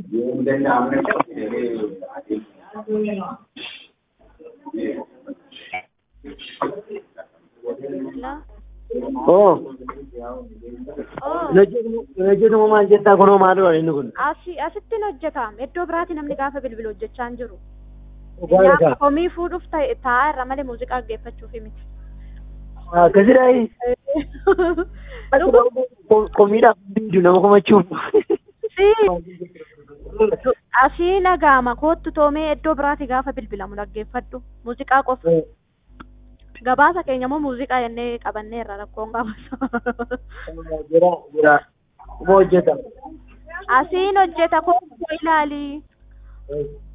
Hello? Oo. Oh, Hojjetuma maal jettaa kunoo maalidha inni kun? asii asittiin hojjetama. Iddoo biraatti namni gaafa bilbilu hojjechaa hin jiru. Dhugaa Yaa isaa. komii fuudhuuf ta'e taa'aa irra malee muuziqaa dhaggeeffachuuf miti. Akkasidhaayi. Dhugu- Komiidhaaf biidu nama komachuuf. si asii nagaama koottu toomee iddoo biraatti gaafa bilbilamu dhaggeeffadhu. Muuziqaa qofa. Gabaasa keenya immoo muuziqaa jennee qabannee irra rakkoon gabaasa. Jira jira. Kuma hojjeta. Asiin hojjeta koottu ilaali.